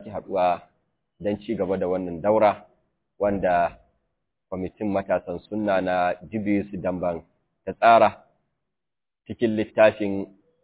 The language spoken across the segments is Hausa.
sake haɗuwa don ci gaba da wannan daura wanda kwamitin matasan sunna na Jibius Damban ta tsara cikin littafin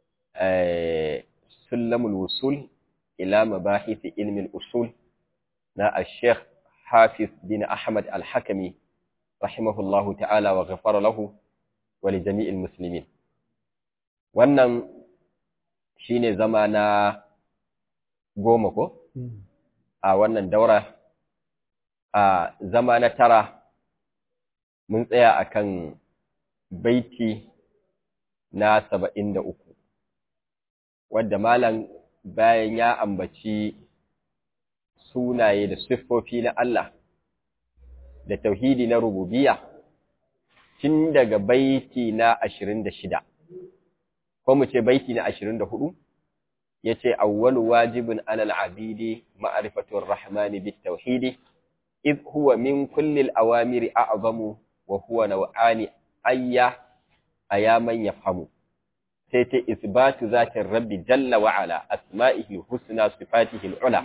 Sulamul Wusul ila mabahisi ilmin usul na Sheikh Hafiz bin Ahmad Al-Hakami rahimahullahu ta'ala wa ghafara lahu wa li jami'il muslimin wannan shine zama na goma ko a wannan daura a zama na tara mun tsaya akan baiti na saba'in da uku wadda malam bayan ya ambaci sunaye da siffofi na Allah da tauhidi na rububiya tun daga baiti na ashirin da shida ko mu ce baiti na ashirin da hudu ya ce awwalu wajibin alal abidi ma'arifatun rahmani bit tauhidi إذ هو من كل الأوامر أعظم وهو نوعان أيا أيا من يفهم سيتي إثبات ذات الرب جل وعلا أسمائه حسنى صفاته العلى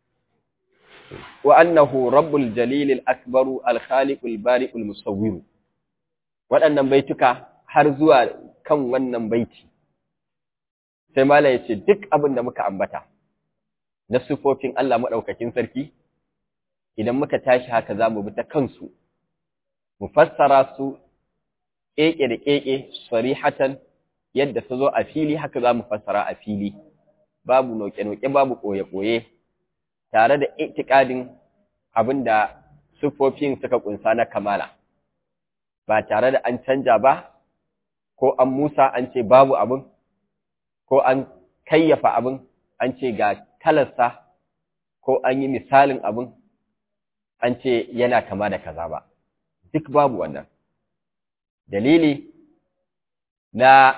وأنه رب الجليل الأكبر الخالق البارئ المصور waɗannan baituka har zuwa kan wannan baiti sai mala ya ce duk abin da muka ambata na sufofin Allah maɗaukakin sarki idan muka tashi haka za mu bi ta kansu, mu fassara su ƙeƙe da ƙeƙe sarihatan yadda su zo a fili haka za mu fassara a fili, babu noƙe-noƙe babu ɓoye-ɓoye, tare da itikadin abin da siffofin suka ƙunsa na kamala, ba tare da an canja ba, ko an musa an ce babu abin, ko an kayyafa abin, an ce ga kalarsa, ko an yi misalin abin, an ce yana kama da kaza ba duk babu wannan dalili na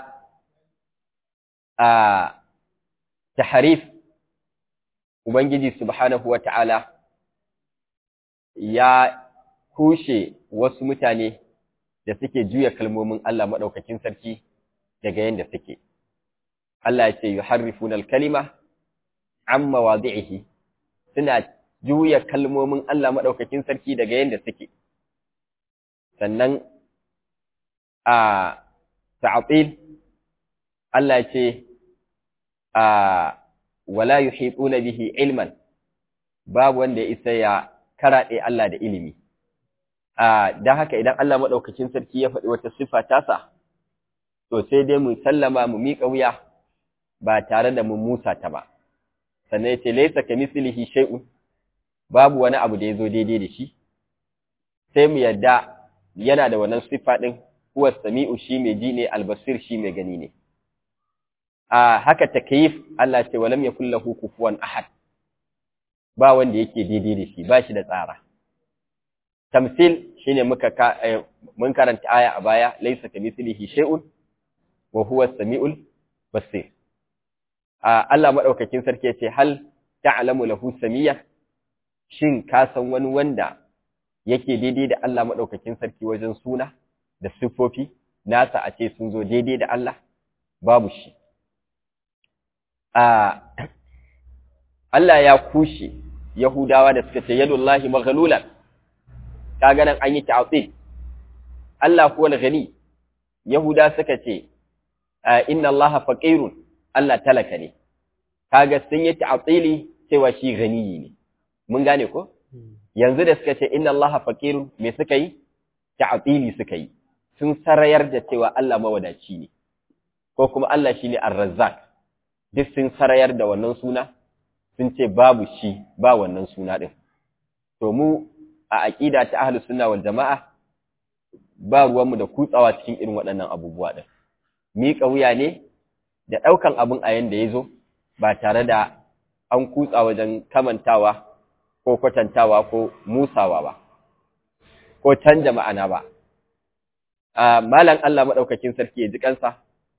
a taharif ubangiji subhanahu wata'ala ya kushe wasu mutane da suke juya kalmomin Allah maɗaukakin sarki daga yadda suke Allah ya ce yuharrifuna al-kalima amma wadi'ihi suna juya kalmomin Allah maɗaukakin sarki daga yadda suke. Sannan a ta'atil, Allah ce, a wala yi bihi ilman, babu wanda ya isa ya karaɗe Allah da ilimi. Don haka idan Allah maɗaukakin sarki ya faɗi wata siffa tasa, to sai dai mu sallama mu miƙa wuya ba tare da mu musa ta ba. Sannan ya ce, Laisa ka mislihi shay'un babu wani abu da ya zo daidai da shi, sai mu yadda yana da wannan siffa ɗin, kuwa sami'u shi mai ji ne, albasir shi mai gani ne. A haka takayif Allah ce walam ya kulla kufuwan ahad, ba wanda yake daidai da shi, ba shi da tsara. Tamsil shi ne mun karanta aya a baya, laisa ka mislihi shay'un wa huwa sami'ul basir. Allah maɗaukakin sarki ya ce, hal ta'alamu lahu samiyya shin ka san wani wanda yake daidai da Allah maɗaukakin sarki wajen suna da siffofi nasa a ce sun zo daidai da Allah babu shi Allah ya kushe Yahudawa da suka ce yadullahi maghlulan kaga nan an yi ta'til Allah huwa al-ghani Yahuda suka ce inna Allah faqirun Allah talaka ne kaga sun yi ta'tili cewa shi ganiyi ne mun gane ko yanzu da suka ce inna allaha faqirun me suka yi ta'tili suka yi sun sarayar da cewa Allah mawadaci ne ko kuma Allah shine ar-razzaq duk sun sarayar da wannan suna sun ce babu shi ba wannan suna din to mu a aqida ta ahlus sunna wal jamaa ba ruwanmu da kutsawa cikin irin waɗannan abubuwa din miƙa wuya ne da ɗaukan abin a yanda ya zo ba tare da an kutsa wajen kamantawa ko kwatantawa ko musawa ba, ko canja ma'ana ba. Malam Allah maɗaukakin sarki ya ji kansa,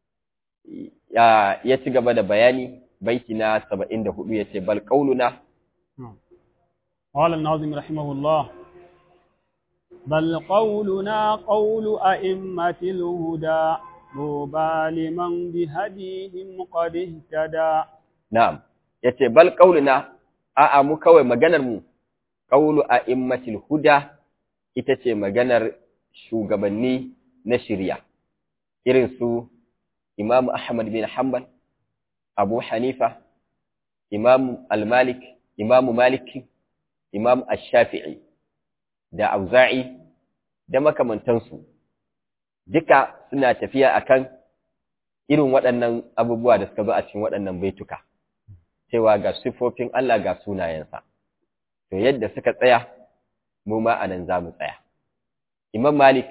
ya ci gaba da bayani baiti na saba'in da hudu ya ce, Bal ƙaununa. قال الناظم رحمه الله بل قولنا قول أئمة الهدى طوبى لمن بهديهم قد اهتدى Na'am, ya ce, Bal ƙaununa a'a mu kawai maganar mu qawlu a'immatil huda ita ce maganar shugabanni na shirya irin su Imam Ahmad bin Hanbal Abu Hanifa Imam Al-Malik Imam Malik Imam Ash-Shafi'i da Auza'i da makamantansu duka suna tafiya akan irin waɗannan abubuwa da suka zo a cikin waɗannan baituka cewa ga siffofin Allah ga sunayensa to yadda suka tsaya mu ma anan za mu tsaya Imam Malik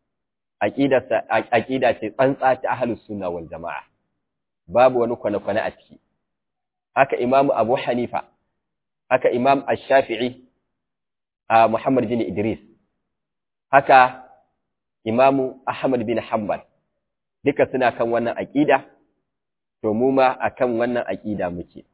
aƙida ce tsantsa ta ahlus sunna wal jama'a babu wani kwane-kwane a ciki haka Imam Abu Hanifa haka Imam Ash-Shafi'i a Muhammad bin Idris haka Imam Ahmad bin Hanbal duka suna kan wannan aƙida to mu ma akan wannan aƙida muke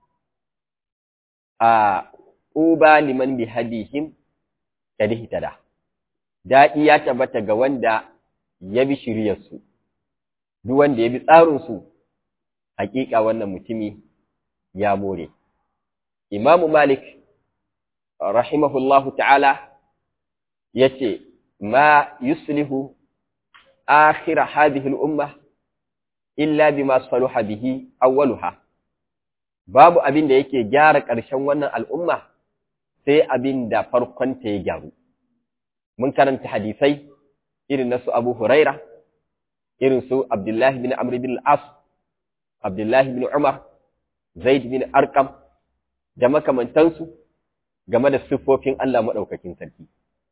a uba liman bi hadihim kadihtada daɗi ya tabbata ga wanda ya bi shiryarsu, duk wanda ya bi tsarinsu, hakika wannan mutumi ya more. Imamu Malik, rahimahullahu ta'ala, ya ce, Ma yuslihu akhira hadhihi al'umma illa bima saluha bihi awwaluha babu abin da yake gyara ƙarshen wannan al'umma sai abin da farkonta ya gyaru mun karanta hadisai irin na su Abu Huraira, irin su Abdullahi bin Amr bin As, Abdullahi bin Umar, Zaid bin Arkam, da makamantansu game da siffofin Allah maɗaukakin sarki.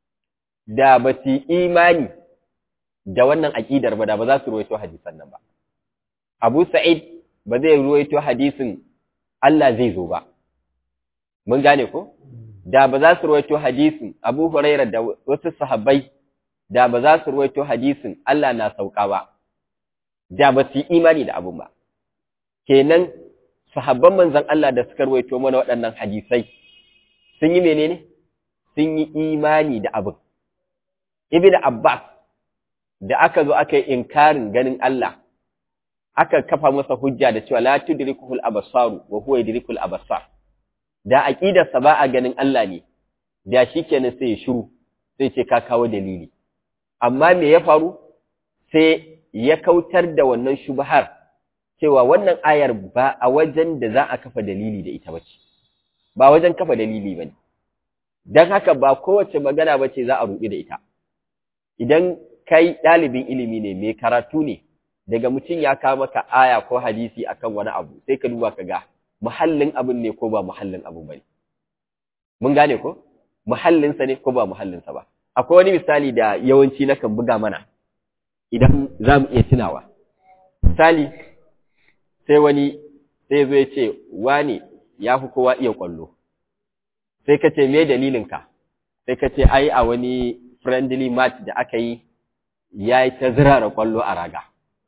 Da ba su imani da wannan aƙidar ba da ba za su ruwaito hadisan nan ba. Abu Sa'id ba zai ruwaito hadisin Allah zai zo ba. Mun gane ko? Da ba za su ruwaito hadisin Abu Huraira da wasu sahabbai da ba za su ruwaito hadisin Allah na sauka ba, da ba su yi imani da abin ba. Kenan, sahabban manzan Allah da suka ruwaito mana waɗannan hadisai, sun yi menene? Sun yi imani da abin. Ibn Abbas, da aka zo aka yi inkarin ganin Allah, aka kafa masa hujja da cewa la tudrikuhul absaru wa huwa yudrikul absar. Da aqidarsa ba a ganin Allah ne, da shikenan sai ya shiru, sai ce ka kawo dalili. amma me ya faru sai ya kautar da wannan shubhar cewa wannan ayar ba a wajen da za a kafa dalili da ita bace ba wajen kafa dalili bane dan haka ba kowace magana bace za a rubi da ita idan kai ɗalibin ilimi ne mai karatu ne daga mutum ya kawo maka aya ko hadisi akan wani abu sai ka duba ka ga muhallin abin ne ko ba muhallin abu bane mun gane ko muhallinsa ne ko ba muhallinsa ba akwai wani misali da yawanci nakan buga mana idan za mu iya tunawa. Misali, sai wani sai zo ya ce, wani ya fi kowa iya ƙwallo. Sai ka ce, me dalilinka? Sai ka ce, ai, a wani friendly match da aka yi, ya yi ta zirara ƙwallo a raga.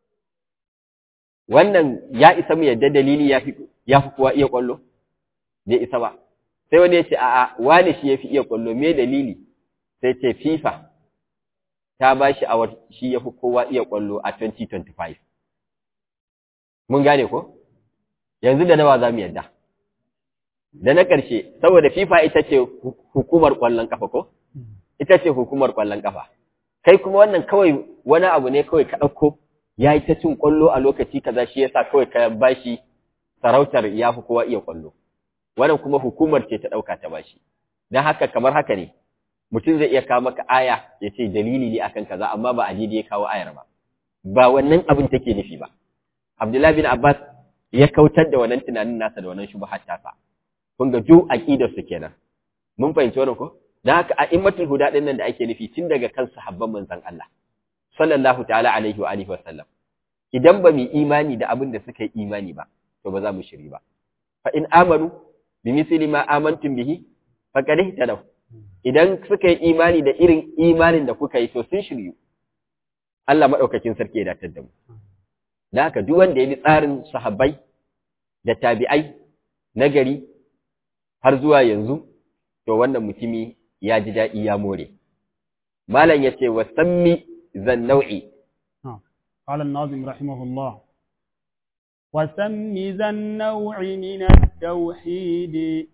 Wannan ya isa mu yadda dalili ya fi kowa iya ƙwallo? Bai isa ba. Sai wani ya ce, a'a, wani shi ya fi iya ƙwallo, me dalili? sai ce FIFA ta ba shi a shi ya fi kowa iya ƙwallo a 2025. Mun gane ko? Yanzu da nawa za mu yadda. Da na ƙarshe, saboda FIFA ita ce hukumar ƙwallon ƙafa ko? Ita ce hukumar ƙwallon ƙafa. Kai kuma wannan kawai wani abu ne kawai ka ɗauko, ya yi ta cin ƙwallo a lokaci kaza shi yasa kawai ka ba shi sarautar ya fi kowa iya ƙwallo. Wannan kuma hukumar ce ta ɗauka ta ba shi. Don haka kamar haka ne, mutum zai iya kawo maka aya ya ce dalili ne akan kaza amma ba a ya kawo ayar ba ba wannan abin take nufi ba Abdullahi bin Abbas ya kautar da wannan tunanin nasa da wannan shubhat tasa kun ga ju aqidar su kenan mun fahimci wannan ko dan haka a immatul huda din nan da ake nufi tun daga kan sahabban manzon Allah sallallahu ta'ala alaihi wa alihi wa sallam idan ba mu imani da abin da suka yi imani ba to ba za mu shiri ba fa in amanu bi misli ma amantum bihi faqad ihtadaw idan suka yi imani da irin imanin da kuka yi to sun shiryu Allah maɗaukakin sarki ya datar da mu da haka duk wanda ya bi tsarin sahabbai da tabi'ai na gari har zuwa yanzu to wannan mutumi ya ji daɗi ya more malam ya ce wa sammi zan nau'i قال الناظم رحمه الله وسم ذا النوع من التوحيد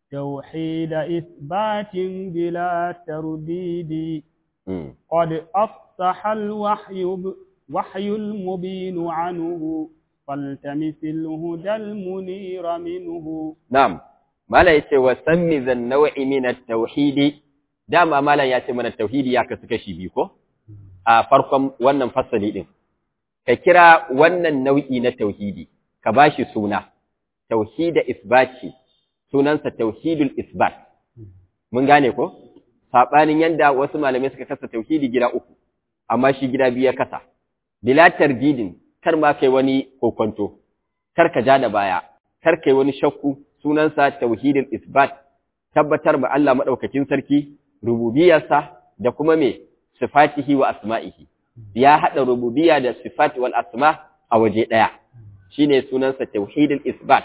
توحيد إثبات بلا ترديد Mm. قد أفصح الوحي ب- وحي المبين عنه فالتمس الهدى المنير منه Na'am, Mala ya ce, wa sammi zan nau'i min tauhidi, dama Malam ya ce mana tauhidi ya kasu kashi biyu ko? A farkon wannan fasali ɗin. Ka kira wannan nau'i na tauhidi, ka ba shi suna, tauhida isbati, sunansa tauhidul isbat. Mun gane ko? Saɓanin yanda wasu malamai suka kasa tauhidi gida uku, amma shi gida biyu ya kasa. Bila tardidin, kar ma kai wani kokonto, kar ka ja da baya, kar kai wani shakku sunansa tauhidul isbat tabbatar ma Allah madaukakin sarki rububiyarsa da kuma me sifatihi wa asma'ihi ya hada rububiyya da sifat wal asma a waje daya shine sunansa tauhidul isbat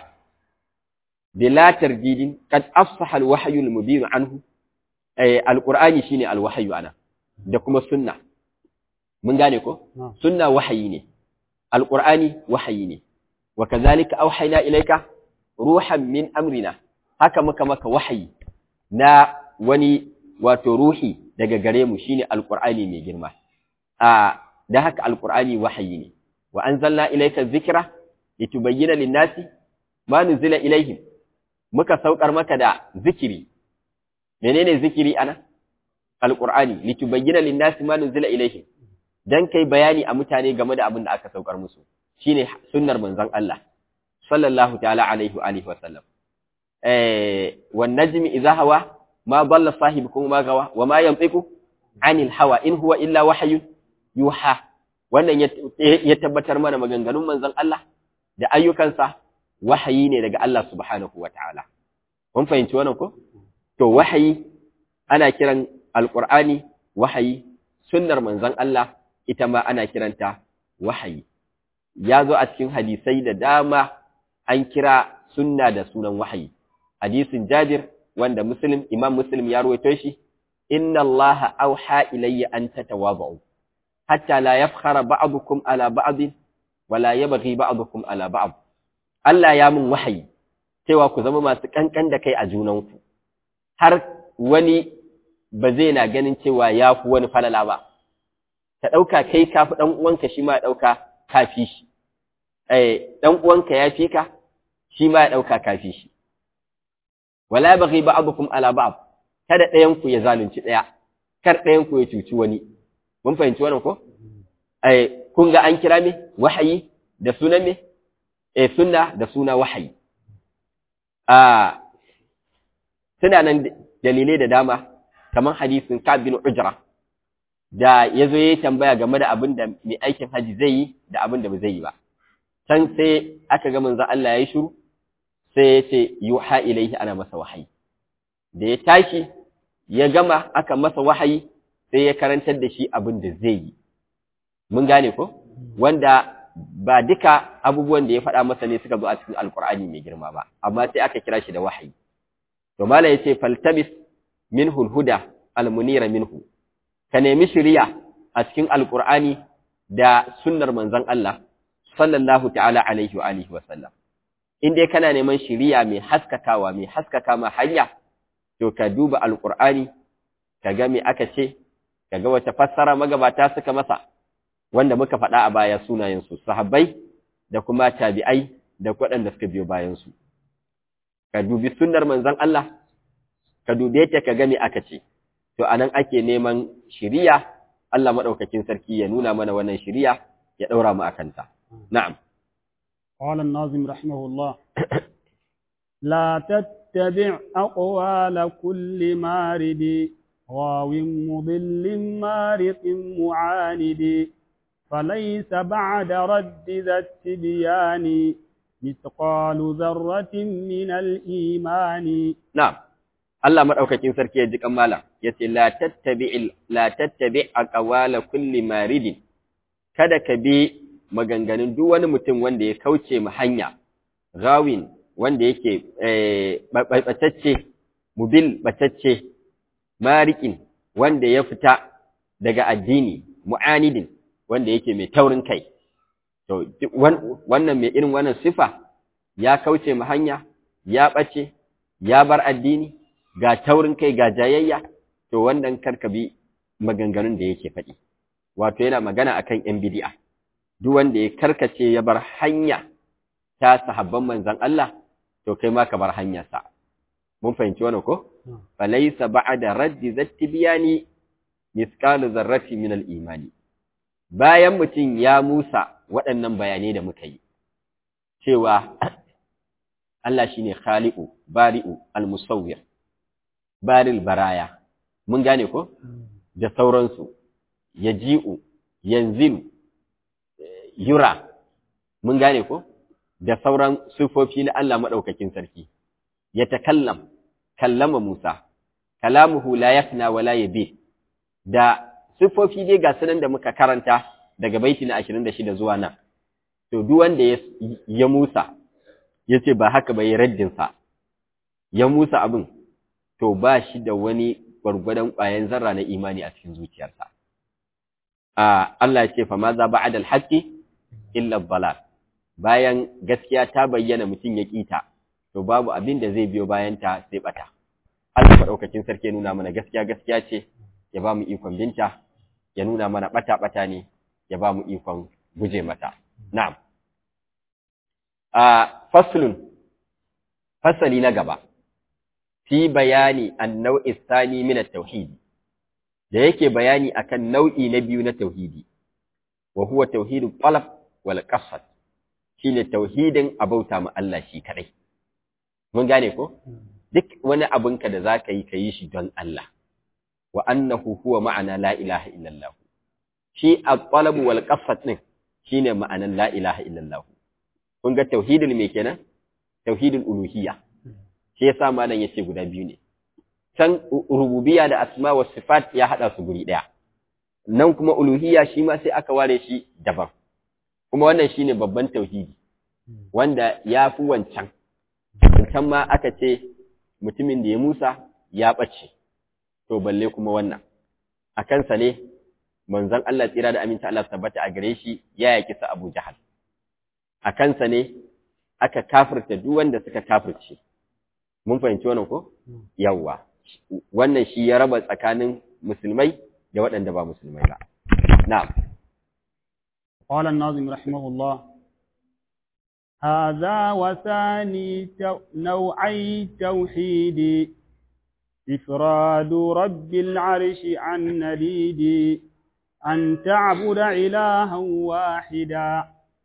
bila tardidin qad afsaha al wahyu al mubin anhu eh alqur'ani shine al wahyu ana da kuma sunna mun gane ko نعم sunna wahayi ne alqur'ani wahayi ne wa kazalika auhayna ilayka ruhan min amrina haka muka maka wahayi na wani wato ruhi daga gare mu shine alqur'ani mai girma a da haka alqur'ani wahayi ne wa anzalna ilayka dhikra litubayyana lin-nasi ma nuzila ilayhim muka saukar maka da zikiri menene zikiri ana alqur'ani litubayyana lin-nasi ma nuzila ilayhim dan kai bayani a mutane game da abin da aka saukar musu shine sunnar manzon Allah sallallahu ta'ala alaihi wa alihi wa sallam eh wan najmi idha hawa ma dalla sahibukum ma gawa wa ma yantiqu anil hawa in huwa illa wahyun yuha wannan ya ya tabbatar mana maganganun manzon Allah da ayyukansa wahayi ne daga Allah subhanahu wa ta'ala mun fahimci wannan ko to wahayi ana kiran alqur'ani wahayi sunnar manzon Allah ita ma ana kiranta wahayi ya zo a cikin hadisai da dama an kira sunna da sunan wahayi hadisin Jabir wanda Muslim Imam Muslim ya rawaito shi inna Allaha auha ilayya an tatawadu hatta la yafkhara ba'dukum ala ba'd wa la yabghi ba'dukum ala ba'd Allah ya mun wahayi cewa ku zama masu kankan da kai a junanku har wani ba zai na ganin cewa ya fi wani falala ba ka ɗauka kai ka fi ɗan uwanka shi ma ya ɗauka ka fi shi eh ɗan uwanka ya fi ka shi ma ya ɗauka ka fi shi wala baghi ba'dukum ala ba'd kada ɗayan ku ya zalunci ɗaya kar ɗayan ku ya cuci wani mun fahimci wannan ko eh kun ga an kira me wahayi da sunan me eh sunna da suna wahayi a suna nan dalilai da dama kamar hadisin Ka'ab bin Ujra da yazo yayi tambaya game da abin da mai aikin haji zai yi da abin da ba zai yi ba can sai aka ga manzon Allah yayi shiru sai ya ce yuha ilaihi ana masa wahayi da ya tashi ya gama aka masa wahayi sai ya karantar da shi abin da zai yi mun gane ko wanda ba duka abubuwan da ya faɗa masa ne suka zo a cikin alkur'ani mai girma ba amma sai aka kira shi da wahayi to mala yace faltabis minhu alhuda almunira minhu ka nemi shiriya a cikin alkur'ani da sunnar manzon Allah sallallahu ta'ala alaihi wa alihi wa sallam in dai kana neman shiriya mai haskakawa mai haskaka ma hanya to ka duba alkur'ani ka ga me aka ce ka ga wata fassara magabata suka masa wanda muka faɗa a baya sunayensu sahabbai da kuma tabi'ai da waɗanda suka biyo bayansu ka dubi sunnar manzon Allah ka dube ta ka ga me aka ce to anan ake neman shiriya Allah madaukakin sarki ya nuna mana wannan shiriya ya daura mu akan ta na'am قال الناظم رحمه الله لا تتبع أقوال كل مارد غاو مضل مارق معاند فليس بعد رد ذا التبيان مثقال ذرة من الإيمان na'am Allah madaukakin sarki ya ji kammala yace la tattabi la tattabi aqwala kulli maridin kada ka bi maganganun duk wani mutum wanda ya kauce mu hanya gawin wanda yake batacce mubil batacce marikin wanda ya fita daga addini mu'anidin wanda yake mai taurin kai to wannan mai irin wannan sifa ya kauce mu hanya ya bace ya bar addini ga taurin kai ga jayayya to wannan karka bi maganganun da yake faɗi wato yana magana akan yan bid'a duk wanda ya karkace ya bar hanya ta sahabban manzon Allah to kai ma ka bar hanyarsa mun fahimci wannan ko falaysa ba'da raddi zattibiyani misqalu zarrati min al-imani bayan mutum ya musa waɗannan bayanai da muka yi cewa Allah shine khaliqu bari'u al-musawwir baril baraya mun gane ko da sauransu yaji'u yanzilu yura mun gane ko da sauran sifofi na Allah madaukakin sarki ya takallam kallama Musa kalamuhu la yafna wa la yabi da sifofi dai ga sunan da muka karanta daga baiti na 26 zuwa nan to duk wanda ya, ya Musa yace ba haka ba ya raddin sa ya Musa abin to ba shi da wani gwargwadon ƙwayan zarra na imani a cikin zuciyarsa a Allah ya ce fa ma za ba'da al-haqqi illa dhalal bayan gaskiya ta bayyana mutum ya kita to babu abin da zai biyo bayan ta sai bata Allah madaukakin sarki ya nuna mana gaskiya gaskiya ce ya ba mu ikon binta ya nuna mana bata bata ne ya ba mu ikon guje mata na'am a faslun fasali na gaba fi bayani an-nau'i thani min at-tauhid da yake bayani akan nau'i na biyu na tauhidi wa huwa tauhidul talab wal qasd shine tauhidin abauta ma Allah shi kadai mun gane ko duk wani abinka da zaka yi kayi shi don Allah wa annahu huwa ma'ana la ilaha illallah shi at-talab wal qasd din shine ma'anan la ilaha illallah kun ga tauhidul me kenan tauhidul uluhiyya shi yasa malam yace guda biyu ne can rububiyya da asma wa sifat ya hada su guri daya nan kuma uluhiyya shi ma sai aka ware shi daban kuma wannan shine babban tauhidi wanda ya fi wancan wancan ma aka ce mutumin da ya musa ya ɓace to balle kuma wannan a kansa ne manzon Allah tsira da aminta Allah tabbata a gare shi ya yaki sa Abu Jahal a kansa ne aka kafirta duk wanda suka kafirce mun fahimci wannan ko yawwa wannan shi ya raba tsakanin musulmai da waɗanda ba musulmai ba na'am قال الناظم رحمه الله هذا وثاني نوعي التوحيد إفراد رب العرش عن نديد أن تعبد إلها واحدا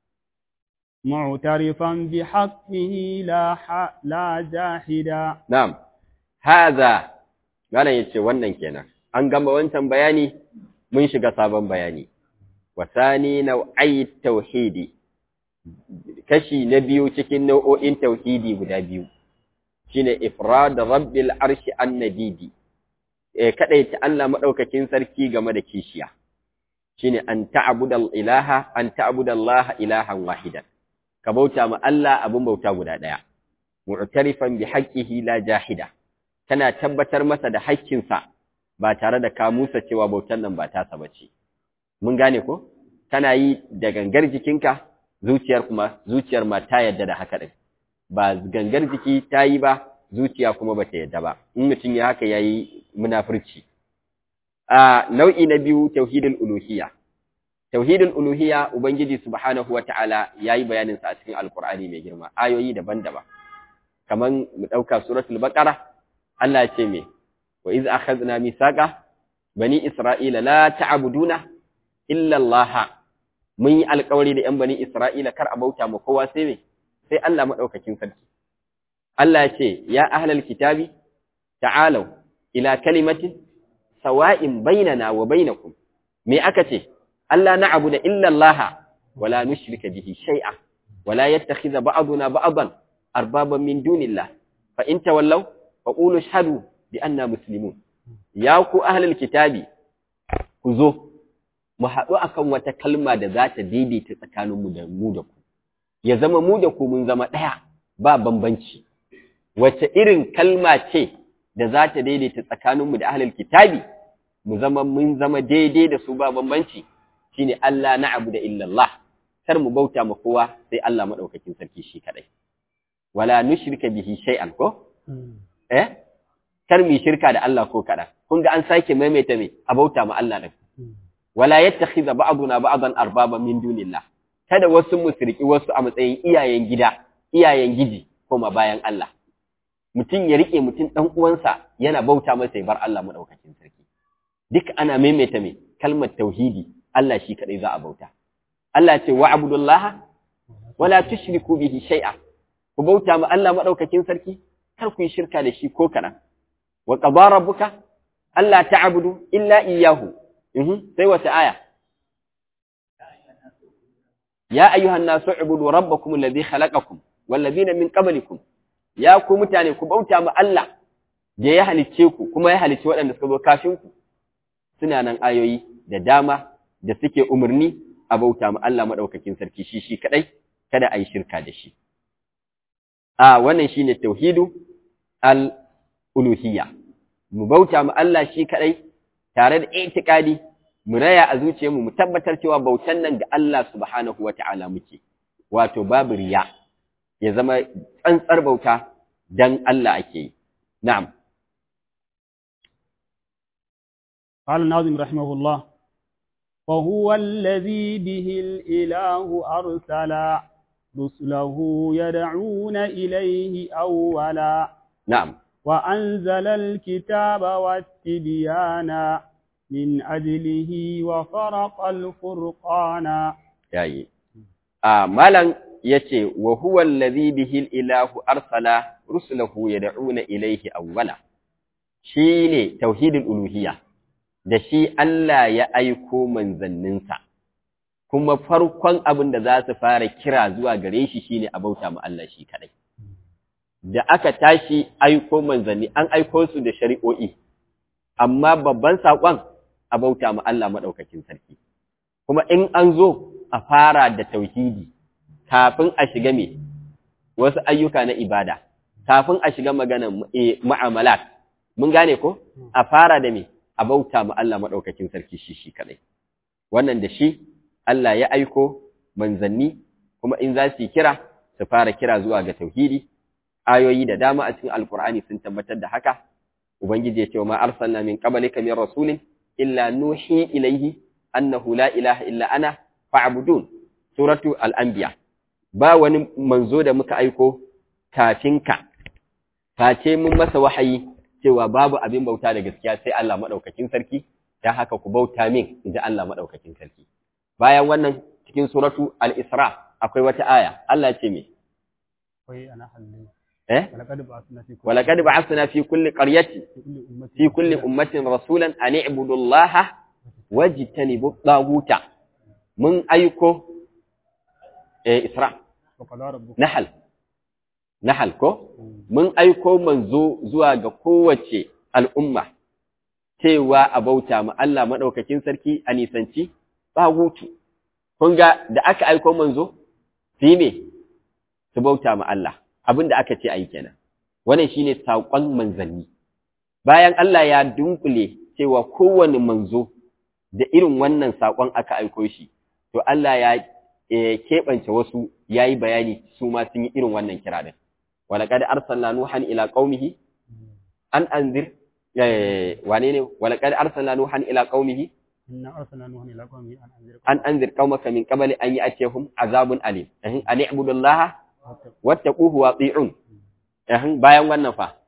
معترفا بحقه لا ح... لا جاحدا نعم هذا قال yace wannan kenan an gama wancan bayani mun shiga sabon bayani wasani nau'ai tauhidi kashi na biyu cikin nau'o'in tauhidi guda biyu shine ifrad rabbil arshi annabidi eh kadaita Allah madaukakin sarki game da kishiya shine an ta'budal ilaha an ta'budallaha ilahan wahidan ka bauta ma Allah abun bauta guda daya mu'tarifan bi haqqihi la jahida kana tabbatar masa da haƙƙinsa ba tare da ka musa cewa bautan nan ba ta saba ce mun gane ko kana yi da gangar jikinka zuciyar kuma zuciyar ma ta yadda da haka din ba gangar jiki ta yi ba zuciya kuma ba ta yadda ba in mutum ya haka yayi munafurci a nau'i na biyu tauhidul uluhiyya tauhidul uluhiyya ubangiji subhanahu wataala yayi bayanin sa a cikin alqur'ani mai girma ayoyi daban-daban kaman mu dauka suratul baqara Allah ya ce me wa iz akhadna mithaqa bani isra'ila la ta'buduna illa Allah mun yi alƙawari da ‘yan bani Isra'ila kar a bauta ma kowa sai me, sai Allah maɗaukakin sarki. Allah ya ce, Ya ahlal kitabi, ta'alau, ila kalimatin, sawa'in bainana wa bainakum. Me aka ce, Allah na abu da illallaha, wala nushrika bihi shai'a, wala yattakhiza ba'aduna ba'adan, arbaban min dunillah, fa in tawallau, fa qulu shahadu bi anna muslimun. Ya ku ahlal kitabi, ku zo, mu haɗu akan wata kalma da za ta daidaita tsakaninmu da mu da ku, ya zama mu da ku mun zama ɗaya ba bambanci, wace irin kalma ce da za ta daidaita tsakaninmu da ahlul kitabi, mu zama mun zama daidai da su ba bambanci, shine Allah na abu da illallah, kar mu bauta ma kowa sai Allah maɗaukakin sarki shi kaɗai. Wala nushrika bihi shay'an ko? eh kar mu shirka da Allah ko kada kun ga an sake maimaita me abauta ma Allah din wala yattakhidha ba'duna ba'dan arbaba min dunillah kada wasu musriki wasu a matsayin iyayen gida iyayen giji koma bayan Allah mutum ya rike mutum dan uwansa yana bauta masa ya bar Allah madaukakin sarki duk ana maimaita me kalmar tauhidi Allah shi kadai za a bauta Allah ce wa'budullaha wala tushriku bihi shay'a ku bauta ma Allah madaukakin sarki kar ku yi shirka da shi ko kaɗan. Wa ƙaba rabbuka, Allah ta'abudu illa iyahu, sai wata aya. Ya ayyuhan nasu ubudu rabbakum alladhi khalaqakum wallazina min qablikum ya ku mutane ku bauta ma Allah da ya halicce ku kuma ya halicce waɗanda suka zo kafin ku suna nan ayoyi da dama da suke umarni a bauta ma Allah madaukakin sarki shi shi kadai kada a yi shirka da shi a wannan shine tauhidu al-uluhiyya mu bauta mu Allah shi kadai tare da itikadi mu raya a zuciyarmu mu tabbatar cewa bautan nan ga Allah subhanahu wata'ala muke wato babu riya ya zama tsantsar bauta dan Allah ake yi na'am قال الناظم رحمه الله وهو الذي به الإله أرسل رسله يدعون إليه أولا na'am وأنزل الكتاب والتبيان من أجله وفرق الفرقان yayi a malan yace wa huwa allazi bihi ilahu arsala rusulahu yad'una ilayhi awwala shine tauhidul uluhiyya da shi Allah ya aiko manzanninsa kuma farkon abin da za su fara kira zuwa gare shi shine a bauta ma Allah shi kadai da aka tashi aiko manzanni an aiko su da shari'o'i amma babban saƙon a bauta ma Allah maɗaukakin sarki kuma in an zo a fara da tauhidi kafin a shiga me wasu ayyuka na ibada kafin a shiga maganar mu'amalat mun gane ko a fara da me a bauta ma Allah maɗaukakin sarki shi shi kadai wannan da shi Allah ya aiko manzanni kuma in za su yi kira su fara kira zuwa ga tauhidi ayoyi da dama a cikin alkur'ani sun tabbatar da haka ubangiji ya ce ma arsalna min qablika min rasulin illa nuhi ilayhi annahu la ilaha illa ana fa'budun suratu al-anbiya ba wani manzo da muka aiko kafin ka face mun masa wahayi cewa babu abin bauta da gaskiya sai Allah madaukakin sarki dan haka ku bauta min inda Allah madaukakin sarki bayan wannan cikin suratu al-isra akwai wata aya Allah ya ce me وهي أنا حلي eh ولقد بعثنا في كل ولقد بعثنا في كل قرية في كل أمة في كل أمة رسولا أن اعبدوا الله واجتنبوا الطاغوت من أيكو إيه إسراء وقضى ربك نحل نحل كو من أيكو منزو زواج قوة الأمة cewa a bauta ma Allah maɗaukakin sarki a nisanci tsagutu. Kun ga da aka aiko manzo, su yi me? Su bauta ma Allah, abin da aka ce a yi kenan. Wannan shi ne saƙon manzanni. Bayan Allah ya dunkule cewa kowane manzo da irin wannan saƙon aka aiko shi, to Allah ya eh, keɓance wasu ya yi bayani su ma sun yi irin wannan kira ɗin. Walaƙad arsalna Nuhan ila qaumihi an anzir eh, wane ne walaƙad arsalna Nuhan ila qaumihi إنا أرسلنا نوحا إلى قومه أن أنذر an anzir qaumaka min qabli an ya'tiyahum azabun alim. Eh, An i'budu Allah قومك wattaquhu wa ati'un. Eh, bayan wannan fa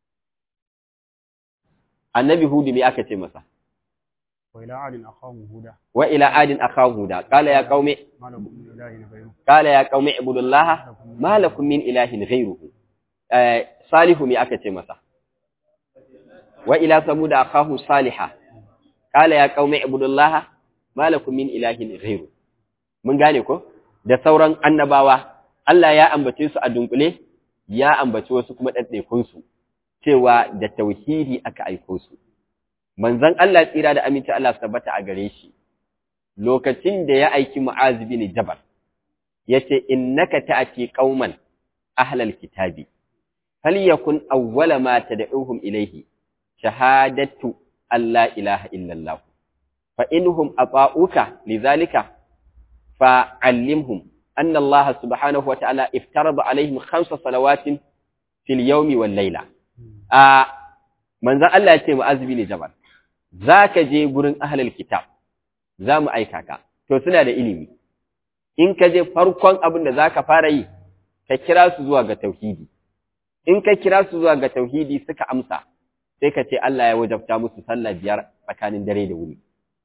Annabi Hudu me aka ce masa? وإلى عاد أخاهم هودا wa ila adin akhahu huda qala ya qaumi ما لكم من إله غيره qala ya qaumi ibudullaha ma lakum min ilahin ghayruhu eh salihu me aka ce masa wa ila samud akhahu salihah qala ya qaumi ibudullaha ma lakum min ilahin ghayru mun gane ko da sauran annabawa Allah ya ambace su a dunkule ya ambaci wasu kuma daddaikun su cewa da tauhidi aka aiko su manzon Allah tsira da aminci Allah su tabbata a gare shi lokacin da ya aiki Mu'az bin Jabal yace innaka ta'ti qauman ahlal kitabi falyakun awwala ma tad'uhum ilayhi shahadatu an la ilaha illa Allah fa inhum ata'uka lidhalika fa'allimhum anna Allah subhanahu wa ta'ala iftarada alaihim khamsa salawatin fil yawmi wal layla a manzan Allah ya ce mu azumi ne jabal za ka je gurin ahlul kitab za mu aika ka to suna da ilimi in ka je farkon abin da za ka fara yi ka kira su zuwa ga tauhidi in ka kira su zuwa ga tauhidi suka amsa sai ka ce Allah ya wajabta musu sallah biyar tsakanin dare da wuni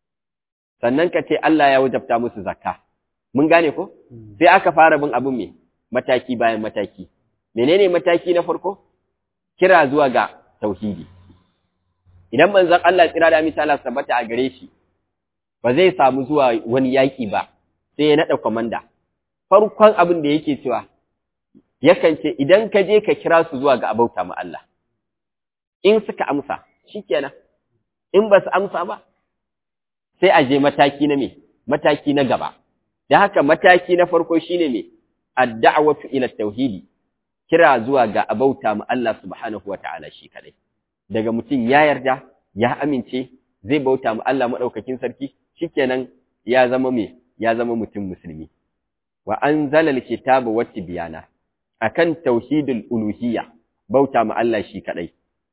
sannan ka ce Allah ya wajabta musu zakka mun gane ko sai aka fara bin abin me mataki bayan mataki menene mataki na farko kira zuwa ga tauhidi idan manzon Allah tsira da misala sabata a gare shi ba zai samu zuwa wani yaki ba sai ya nada komanda farkon abin da yake cewa yakan ce idan ka je ka kira su zuwa ga abauta ma Allah in suka amsa shikenan in ba su amsa ba sai a je mataki na me mataki na gaba da haka mataki na farko shine me ad-da'watu ila tauhidi kira zuwa ga abauta ma Allah subhanahu wata'ala shi kadai daga mutum ya yarda ya amince zai bauta ma Allah madaukakin sarki shikenan ya zama me ya zama mutum musulmi wa anzala al-kitaba wat tibyana akan tauhidul uluhiyya bauta ma Allah shi kadai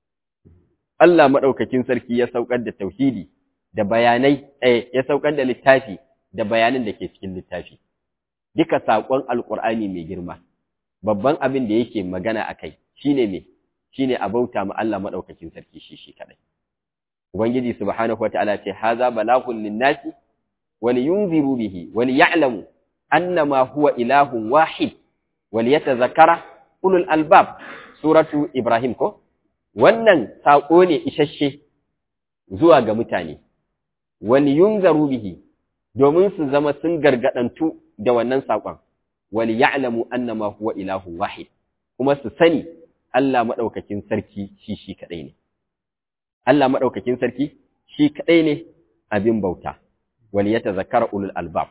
Allah madaukakin sarki ya saukar da tauhidi da bayanai eh ya saukar da littafi da bayanan da ke cikin littafi duka sakon alqur'ani mai girma babban abin da yake magana akai shine me shine a bauta ma Allah madaukakin sarki shi shi kadai ubangiji subhanahu wataala ce haza balaghun linnasi ولينذروا به وليعلموا أنما هو إله واحد وليتذكر أولو الألباب سورة إبراهيم كو wannan saƙo ne isasshe zuwa ga mutane wani yunzaru bihi domin su zama sun gargadantu da wannan saƙon wali ya'lamu annama huwa ilahu wahid kuma su sani Allah madaukakin sarki shi shi kadai ne Allah madaukakin sarki shi kadai ne abin bauta وليتذكر أولو الألباب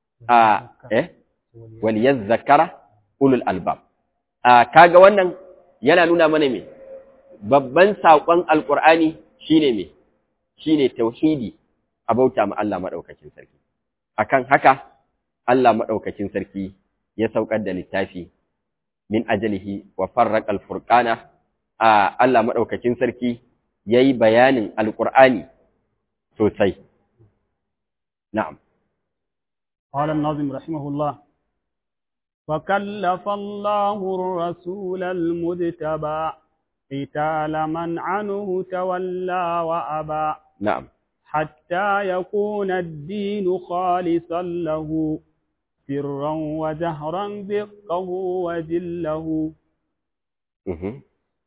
آه إيه وليذكر أولو الألباب آه كاغا wannan yana nuna mana me babban sakon alqur'ani shine me shine tauhidi abauta ma Allah madaukakin sarki akan haka Allah madaukakin sarki ya saukar da littafi min ajalihi wa farraqa alfurqana a Allah madaukakin sarki yayi bayanin alqur'ani sosai نعم قال الناظم رحمه الله وكلف الله الرسول المجتبى قتال من عنه تولى وأبى نعم حتى يكون الدين خالصا له سرا وجهرا دقه وجله مهم.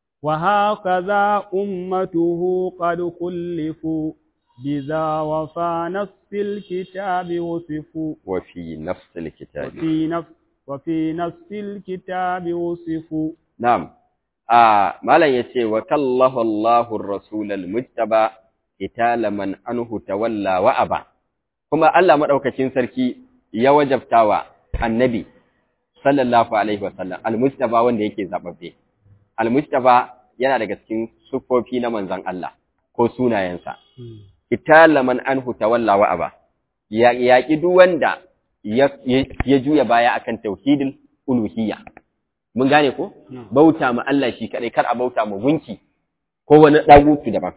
وهكذا أمته قد خلفوا بذا وفى نفس الكتاب وصفوا وفي نفس الكتاب وفي نفس وفي نفس الكتاب وصفوا نعم آه مالا يتي وكالله الله الرسول المجتبى قتال من عنه تولى وأبى كما الله مدوكacin sarki ya wajabtawa annabi sallallahu alaihi wasallam almujtaba wanda yake zababbe almujtaba yana daga cikin sufofi na manzon Allah ko sunayensa itala man anhu tawalla wa aba ya yaki duk wanda ya juya baya akan tauhidul uluhiyya mun gane ko bauta ma Allah shi kadai kar a bauta ma gunki ko wani dagutu daban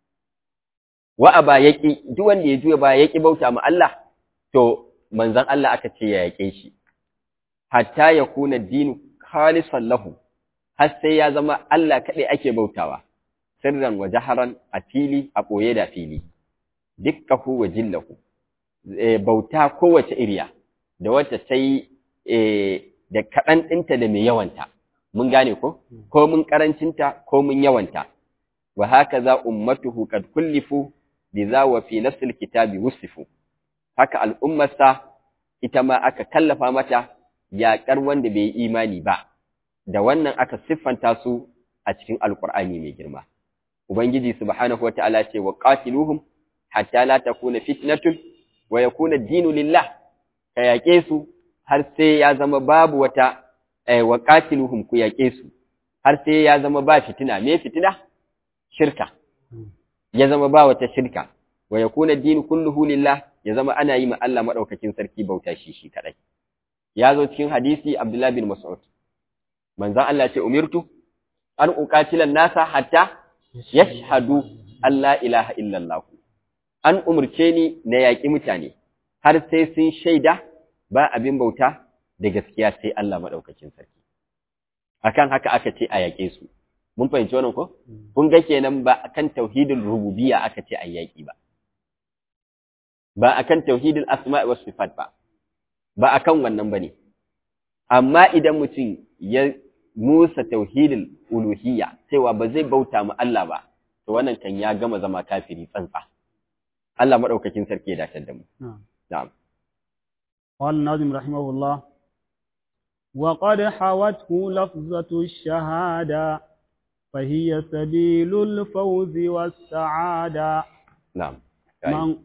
wa aba yaki duk wanda ya juya baya yaki bauta ma Allah to manzon Allah aka ce ya yake shi hatta yakuna dinu khalisan lahu har sai ya zama Allah kadai ake bautawa sirran wa jaharan a fili a ɓoye da fili dukkahu wa jillahu bauta kowace iriya da wacce ta yi da kaɗan ɗinta da mai yawanta mun gane ko ko mun ƙarancinta ko mun yawanta wa haka za ummatuhu qad kullifu biza wa fi nafsil kitabi wusifu haka al'ummarsa ita ma aka kallafa mata yaƙar wanda bai yi imani ba da wannan aka siffanta su a cikin alƙur'ani mai girma ubangiji subhanahu wataala ce wa qatiluhum hatta la takuna fitnatun wa yakuna ad-dinu lillah ka yaƙe su har sai ya zama babu wata eh, wa qatiluhum ku yaƙe su har sai ya zama ba fitina me fitina shirka ya zama ba wata shirka wa yakuna ad-dinu kulluhu lillah ya zama ana yi ma Allah madaukakin sarki bauta shi shi kadai ya zo cikin hadisi Abdullah bin Mas'ud manzon Allah ce umirtu an uqatilan nasa hatta yashhadu an la ilaha illallah an umurce ni na yaƙi mutane har sai sun shaida ba abin bauta da gaskiya sai Allah madaukakin sarki akan haka aka ce a yaƙe su mun fahimci wannan ko kun ga kenan ba akan tauhidul rububiyya aka ce a yaƙi ba ba akan tauhidul asma'i was sifat ba ba akan wannan bane amma idan mutum ya musa tauhidul uluhiyya cewa ba zai bauta ma Allah ba to wannan kan ya gama zama kafiri tsantsa Allah madaukakin sarki ya dace da mu na'am قال الناظم رحمه الله وقد حوته لفظة الشهادة فهي سبيل الفوز والسعادة نعم من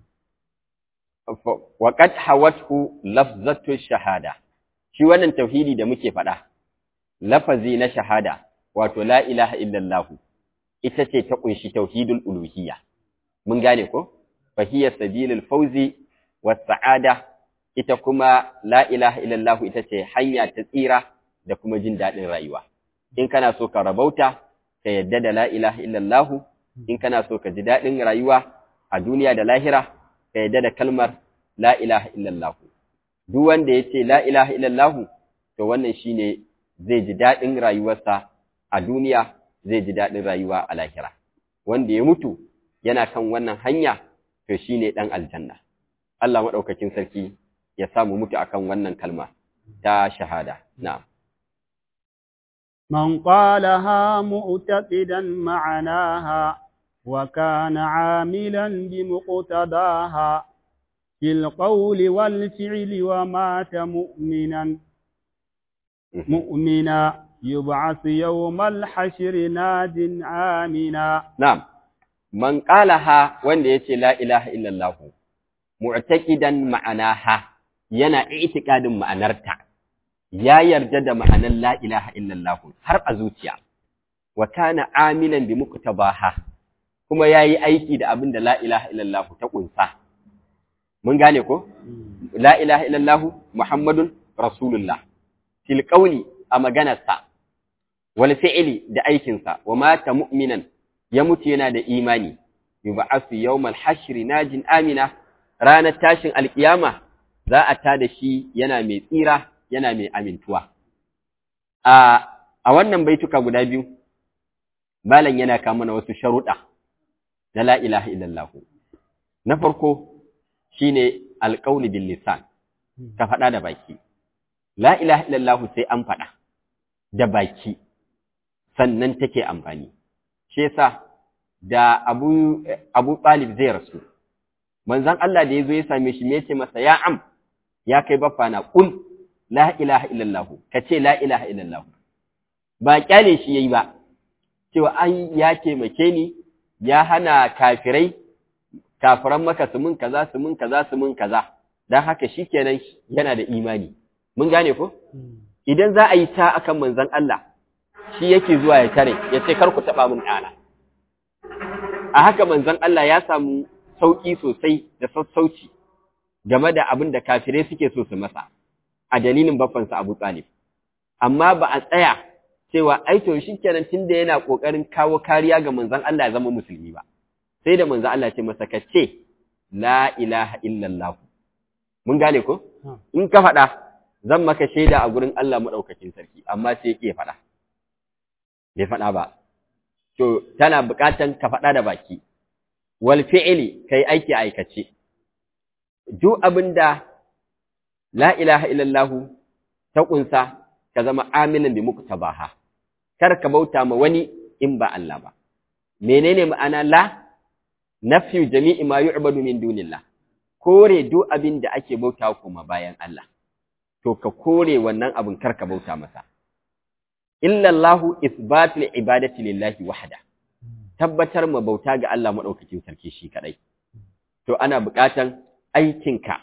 وقد حوته لفظة الشهادة shi wannan tauhidi da muke faɗa lafazi na shahada wato la ilaha illallah ita ce ta kunshi tauhidul uluhiyya mun gane ko fa hiya sabilul fawzi was sa'ada ita kuma la ilaha illallah ita ce hanya ta tsira da kuma jin daɗin rayuwa in kana so ka rabauta ka yadda da la ilaha illallah in kana so ka ji daɗin rayuwa a duniya da lahira ka yadda da kalmar la ilaha illallah duk wanda ya ce la ilaha illallah to wannan shine zai ji daɗin rayuwarsa a duniya zai ji daɗin rayuwa a lahira wanda ya mutu yana kan wannan hanya to shine ɗan aljanna Allah maɗaukakin sarki ya samu mutu akan wannan kalma ta shahada na'am من قالها معتقدا معناها وكان عاملا بمقتضاها في القول والفعل ومات مؤمنا مؤمنا يبعث يوم الحشر ناد آمنا na'am man qalaha wanda yace la ilaha illallah mu'taqidan ma'anaha yana i'tiqadin ma'anarta ya yarda da ma'anar la ilaha illallah har a zuciya wa kana amilan bi muqtabaha kuma yayi aiki da abin da la ilaha illallah ta kunsa mun gane ko la ilaha illallah muhammadun rasulullah fil qawli a maganarsa wal fi'li da aikinsa wa mata mu'minan ya mutu yana da imani yub'athu yawmal hashri najin amina ranar tashin alkiyama za a tada shi yana mai tsira yana mai amintuwa a a wannan baituka guda biyu malam yana kawo mana wasu sharuɗa na la ilaha illallah na farko shine alqawli bil lisan ka faɗa da baki la ilaha illallah sai an faɗa da baki sannan take amfani shi yasa da Abu Abu Talib zai rasu manzon Allah da yazo ya same shi me yace masa ya am ya kai baffa na kul la ilaha illallah kace la ilaha illallah ba kyale shi yayi ba cewa an ya taimake ni ya hana kafirai kafiran maka su mun kaza su mun kaza su mun kaza dan haka shikenan yana da imani mun gane ko idan za a yi ta akan manzon Allah shi yake zuwa ya tare ya ce kar ku taba mun ɗana a haka manzon Allah ya samu sauki sosai da sassauci game da abin da kafirai suke so su masa a dalilin baffansa Abu Talib amma ba a tsaya cewa ai to shikenan tunda yana kokarin kawo kariya ga manzon Allah ya zama musulmi ba sai da manzon Allah ya ce masa ka ce la ilaha illallah mun gane ko in ka faɗa zan maka shaida a gurin Allah madaukakin sarki amma sai yake faɗa bai faɗa ba to tana buƙatan ka faɗa da baki wal fi'li kai aiki aikace duk abinda la ilaha illallah ta kunsa ka zama aminin bi muktabaha kar ka bauta ma wani in ba Allah ba menene ma'ana la nafyu jami'i ma yu'badu min dunillah kore duk abin da ake bauta kuma bayan Allah to ka kore wannan abin kar ka bauta masa illallahu isbatul ibadati lillahi wahda tabbatar ma bauta ga Allah madaukakin sarki shi kadai to ana buƙatan aikinka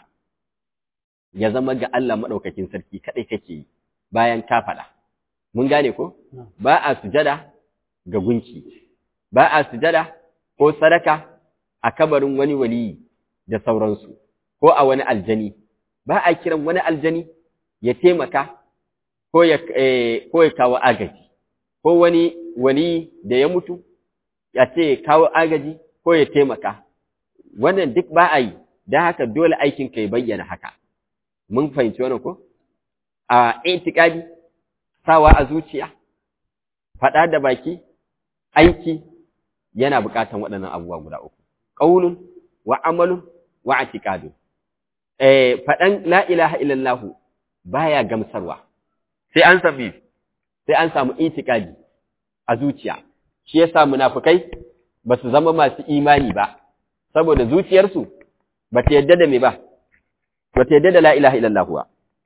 ya zama ga Allah madaukakin sarki kadai kake yi bayan ka faɗa mun gane ko ba a sujada ga gunki ba a sujada ko sadaka a kabarin wani waliyi da sauransu ko a wani aljani ba a kiran wani aljani ya taimaka ko ya ko ya kawo agaji ko wani wani da ya mutu ya ce kawo agaji ko ya taimaka wannan duk ba a yi don haka dole aikin ka ya bayyana haka mun fahimci wannan ko a itikadi sawa a zuciya faɗa da baki aiki yana buƙatan waɗannan abubuwa guda uku qaulun wa amalun wa i'tiqadun eh faɗan la ilaha illallah baya gamsarwa sai an samu sai an samu itikadi a zuciya shi yasa munafikai ba su zama masu imani ba saboda zuciyarsu ba ta yadda da me ba ba ta yadda da la ilaha illallah ba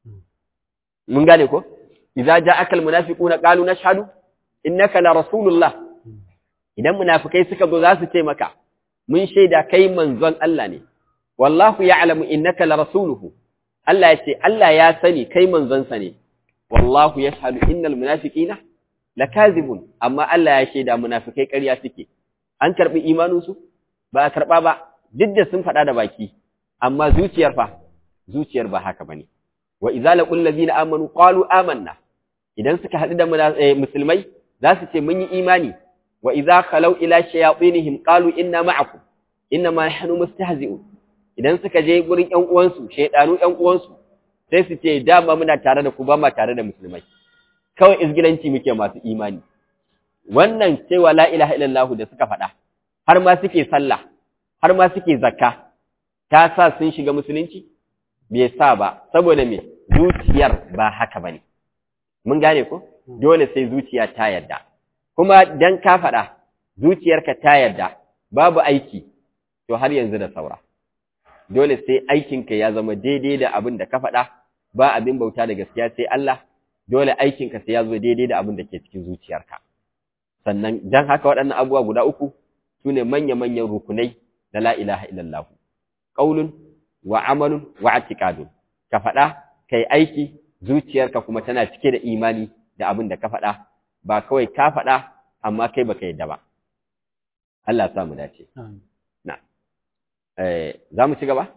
mun gane ko idza ja'aka almunafiquna qalu nashhadu innaka la rasulullah idan munafikai suka zo za su ce maka mun shaida kai manzon Allah ne wallahu ya'lamu innaka la rasuluhu Allah ya ce Allah ya sani kai manzon sa ne wallahu yashhadu innal munafiqina lakazibun amma Allah ya shaida munafikai ƙarya suke an karbi imanin su ba a karba ba duk da sun faɗa da baki amma zuciyar fa zuciyar ba haka bane wa idza laqul ladina amanu qalu amanna idan suka haɗu da musulmai za su ce mun yi imani wa idza khalau ila shayatinihim qalu inna ma'akum inna ma nahnu mustahzi'un idan suka je gurin ƴan uwansu shaydanu ƴan uwansu sai su ce dama muna tare da ku ba ma tare da musulmai kawai izgilanci muke masu imani wannan cewa la ilaha illallah da suka faɗa har ma suke sallah har ma suke zakka ta sa sun shiga musulunci bai sa ba saboda me zuciyar ba haka bane mun gane ko dole sai zuciya ta yarda kuma dan ka faɗa zuciyarka ta yarda babu aiki to har yanzu da saura dole sai aikinka ya zama daidai da abin da ka faɗa ba abin bauta da gaskiya sai Allah dole aikinka sai ya zo daidai da abin da ke cikin zuciyarka sannan dan haka waɗannan abubuwa guda uku sune manya-manyan rukunai da la ilaha illallah qaulun wa amalun wa i'tiqadun ka faɗa kai aiki zuciyarka kuma tana cike da imani da abin da ka faɗa ba kawai ka faɗa amma kai baka yadda ba Allah ya mu dace na eh za mu ci gaba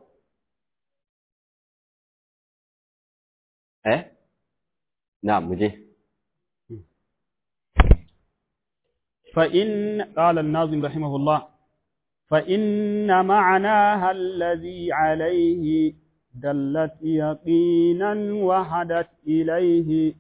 eh na mu je فإن قال الناظم رحمه الله فإن معناها الذي عليه دلت يقينا وهدت إليه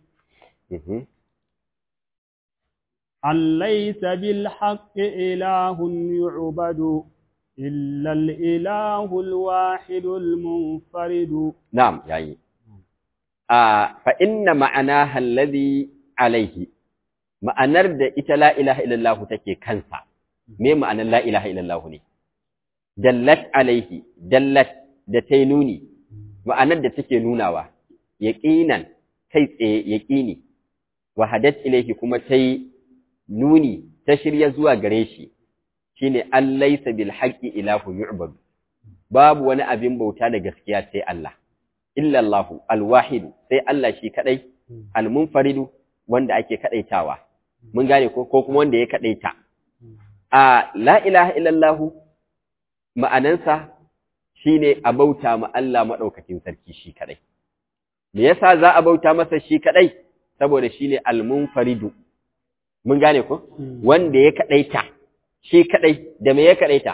أن ليس بالحق إله يعبد إلا الإله الواحد المنفرد نعم يعني آه فإن معناها الذي عليه ma'anar da ita la ilaha illallah take kansa me ma'anar la ilaha illallah ne dallat alaihi dallat da ta nuni ma'anar da take nunawa yaqinan kai tsaye yaqini wa hadat ilaihi kuma ta nuni ta shirya zuwa gare shi shine allaysa bil haqqi ilahu yu'bad babu wani abin bauta da gaskiya sai Allah illa Allahu al-wahid sai Allah shi kadai al-munfaridu wanda ake kadaitawa mun gane ko ko kuma wanda ya kadaita a la ilaha illallahu ma'anansa shine a bauta ma Allah madaukakin sarki shi kadai me yasa za a bauta masa shi kadai saboda shine al-munfaridu mun gane ko wanda ya kadaita shi kadai da me ya kadaita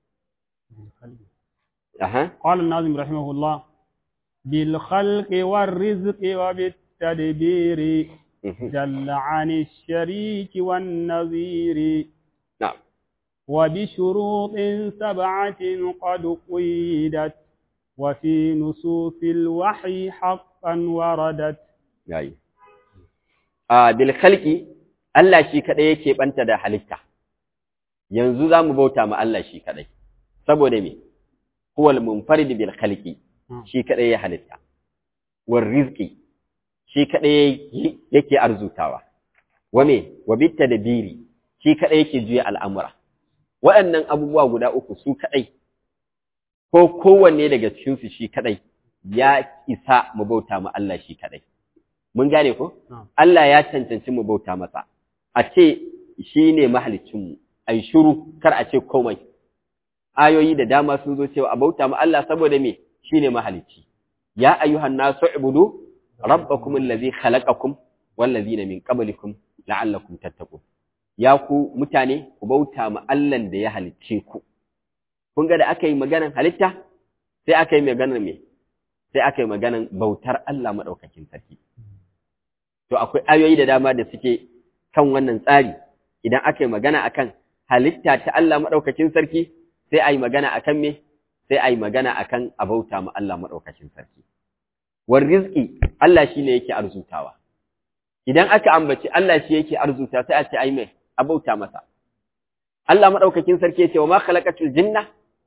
aha قال الناظم رحمه الله بالخلق والرزق وبالتدبير جل عن الشريك والنظير نعم وبشروط سبعة قد قيدت وفي نصوص الوحي حقا وردت yayi a bil khalqi Allah shi kadai yake banta da halitta yanzu zamu bauta ma Allah shi kadai saboda me huwal munfarid bil khalqi shi kadai ya halitta war rizqi shi kadai yake arzutawa wa me wa bit tadbiri shi kadai yake juya al'amura waɗannan abubuwa guda uku su kadai ko kowanne daga cikin su shi kadai ya isa mu bauta ma Allah shi kadai mun gane ko Allah ya cancanci mu bauta masa a ce shi ne mahalicinmu a yi shuru kar a ce komai ayoyi da dama sun zo cewa a bauta ma Allah saboda me shi ne mahalicci ya ayyuhan nasu ibudu rabbakum allazi khalaqakum wallazina min qablikum la'allakum tattaqun ya ku mutane ku bauta ma Allahn da ya halicce ku kun ga da aka yi maganar halitta sai aka yi maganar me sai aka yi maganar bautar Allah madaukakin sarki to akwai ayoyi da dama da suke kan wannan tsari idan aka yi magana akan halitta ta Allah madaukakin sarki sai a yi magana akan me sai a yi magana akan abauta ma Allah madaukakin sarki war rizqi Allah shine yake arzutawa idan aka ambaci Allah shi yake arzuta sai a ce ai mai abauta masa Allah madaukakin sarki yace wa ma khalaqatul jinna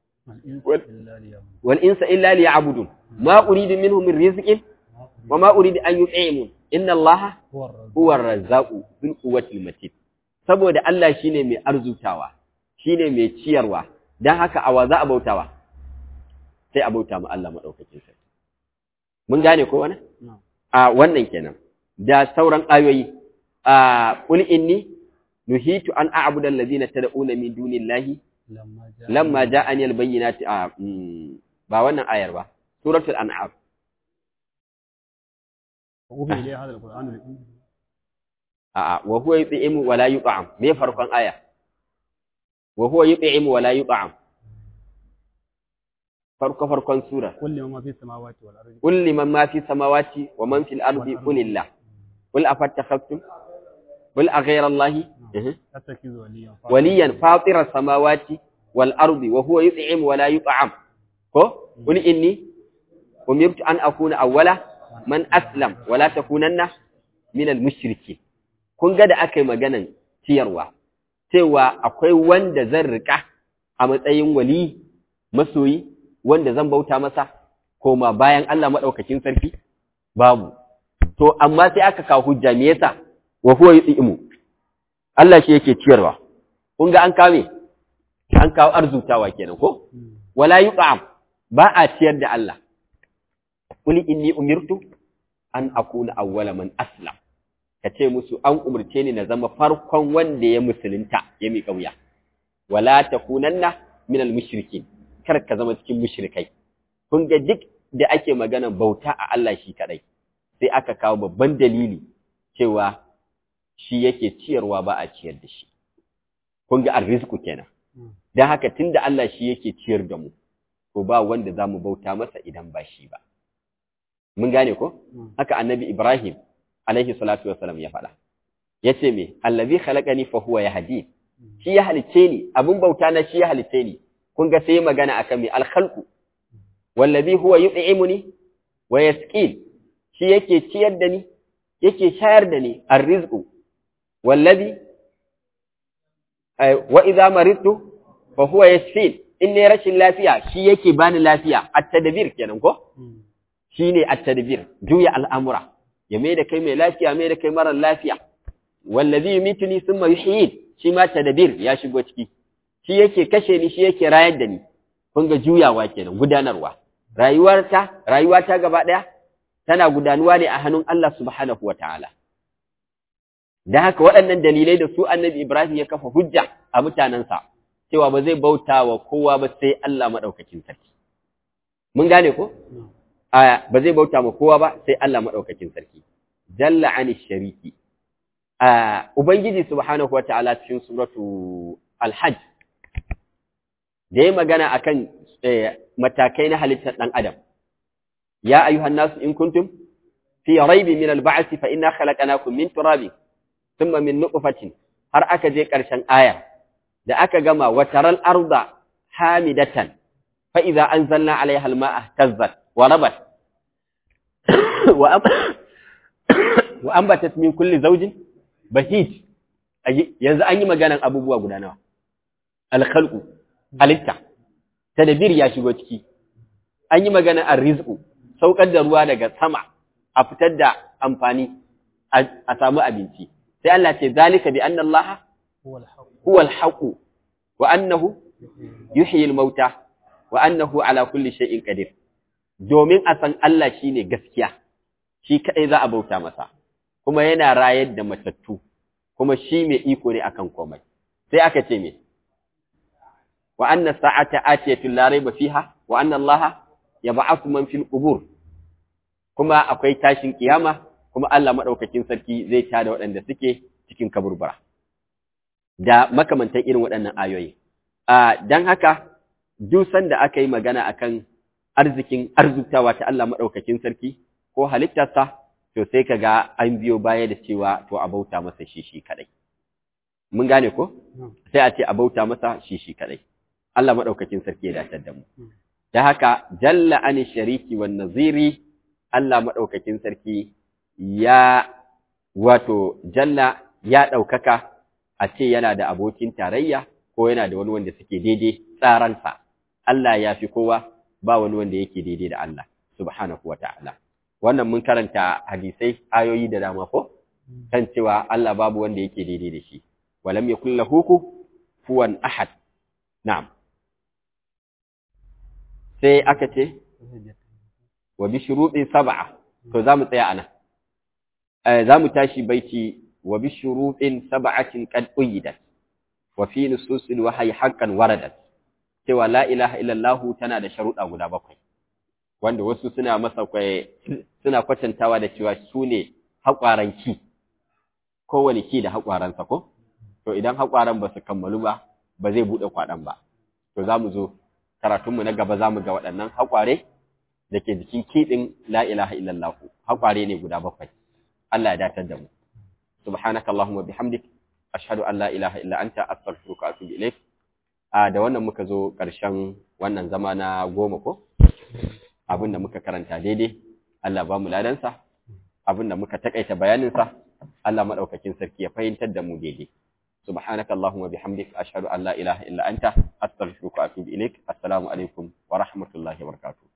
wal insa illa liya'budun ma uridu minhum min rizqin wa ma uridu an yut'imun inna Allah huwa ar-razzaqu bil quwwati matin saboda Allah shine mai arzutawa shine mai ciyarwa dan haka awa za a bautawa sai a bauta ma Allah madaukakin sarki mun gane ko wannan a wannan kenan da sauran ayoyi a qul inni nuhitu an a'budu allazina tad'una min dunillahi lamma ja'ani albayyinati a ba wannan ayar ba suratul an'am a wa huwa yut'imu wa la yut'am me farkon aya wa huwa yut'imu wa la yut'am farko farkon sura kulli man fi samawati wal ardi qul liman ma fi samawati wa man fil ardi qulillah qul afattakhtum qul aghayra allahi tattakizu waliyan waliyan fatira samawati wal ardi wa huwa yut'im wa la yut'am ko qul inni umirtu an akuna awwala man aslam wa la takunanna min al mushrikin kun ga da aka yi maganan ciyarwa cewa akwai wanda zan rika a matsayin wali masoyi wanda zan bauta masa koma bayan Allah maɗaukakin sarki babu to amma sai aka kawo hujja me yasa wa huwa yut'imu Allah shi yake ciyarwa kun ga an kame an kawo arzutawa kenan ko wala yut'am ba a ciyar da Allah qul inni umirtu an akuna awwala man aslam kace musu an umurce ni na zama farkon wanda ya musulunta ya mi kauya wala takunanna minal mushrikin kar ka zama cikin mushrikai kun ga duk da ake magana bauta a Allah shi kadai sai aka kawo babban dalili cewa shi yake ciyarwa ba a ciyar da shi kun ga arrizku kenan dan haka tunda Allah shi yake ciyar da mu to ba wanda zamu bauta masa idan ba shi ba mun gane ko haka annabi Ibrahim alaihi salatu wassalam ya faɗa yace me allazi khalaqani fa huwa yahdi shi ya halice ni abun bauta na shi ya halice ni kun ga sai magana akan mai alkhalqu wallazi huwa yut'imuni wa yasqin shi yake ciyar da ni yake shayar da ni arrizqu wallazi wa idza maridtu fa huwa yashfin in ne rashin lafiya shi yake bani lafiya at-tadbir kenan ko shine at-tadbir juya al'amura ya mai da kai mai lafiya mai da kai mara lafiya wallazi yumituni thumma yuhyin shi ma tadbir ya shigo ciki shi yake kashe ni shi yake rayar da ni kun ga juyawa kenan gudanarwa rayuwarta rayuwata gaba daya tana gudanuwa ne a hannun Allah subhanahu wataala da haka waɗannan dalilai da su annabi Ibrahim ya kafa hujja a mutanensa cewa ba zai bauta wa kowa ba sai Allah maɗaukakin sarki mun gane ko a ba zai bauta ma kowa ba sai Allah maɗaukakin sarki jalla ani shariki a ubangiji subhanahu wataala cikin suratu al-hajj da ya magana akan matakai na halittar ɗan adam ya ayyuhan nasu in kuntum fi raibi min al-ba'th fa inna khalaqnakum min turabin thumma min nutfatin har aka je ƙarshen aya da aka gama wa taral arda hamidatan fa idza anzalna 'alayha al-ma'a tazzat wa rabat wa wa ambatat min kulli zawjin bahij yanzu an yi maganan abubuwa guda nawa al-khalqu halitta tadbir ya shigo ciki an yi magana ar-rizqu saukar da ruwa daga sama a fitar da amfani a samu abinci sai Allah ce zalika bi anna Allah huwa al-haq wa annahu yuhyi al-mauta wa annahu ala kulli shay'in qadir domin a san Allah shine gaskiya shi kadai za a bauta masa kuma yana rayar da matattu kuma shi mai iko ne akan komai sai aka ce me wa anna sa'ata atiyatu la rayba fiha wa anna Allah yab'athu man fil qubur kuma akwai tashin kiyama kuma Allah madaukakin sarki zai tada waɗanda suke cikin kaburbura da makamantan irin waɗannan ayoyi a dan haka duk sanda aka yi magana akan arzikin arzutawa ta Allah madaukakin sarki ko halittarsa to sai kaga an biyo baya da cewa to a bauta masa shi shi kadai mun gane ko sai a ce a bauta masa shi shi kadai Allah madaukakin sarki ya dace da mu da haka jalla an shariki wan naziri Allah madaukakin sarki ya wato jalla ya daukaka a ce yana da abokin tarayya ko yana da wani wanda suke daidai tsaransa Allah ya fi kowa ba wani wanda yake daidai da Allah subhanahu wata'ala wannan mun karanta hadisai ayoyi da dama ko kan cewa Allah babu wanda yake daidai da shi walam yakul lahu kufuwan ahad na'am sai aka ce wa bi shuruɗin sab'a to zamu tsaya anan eh zamu tashi baiti wa bi shuruɗin sab'atin qad uyidat wa fi nususil wahyi haqqan waradat cewa la ilaha illallah tana da sharuɗa guda bakwai wanda wasu suna masa kwaye suna kwatantawa da cewa su ne haƙwaran ki kowane ki da haƙwaransa ko to idan haƙwaran ba su kammalu ba ba zai buɗe kwaɗan ba to za mu zo karatunmu na gaba za mu ga waɗannan haƙware da ke jikin kiɗin la ilaha illallah haƙware ne guda bakwai Allah ya datar da mu subhanaka allahumma bihamdik ashhadu an la ilaha illa anta astaghfiruka wa atubu ilaik a da wannan muka zo ƙarshen wannan zama na goma ko abin da muka karanta daidai Allah ba mu ladansa abin da muka takaita bayaninsa Allah madaukakin sarki ya fahimtar da mu daidai subhanaka allahumma bihamdik ashhadu an la ilaha illa anta astaghfiruka wa atubu ilaik assalamu alaikum wa rahmatullahi wa barakatuh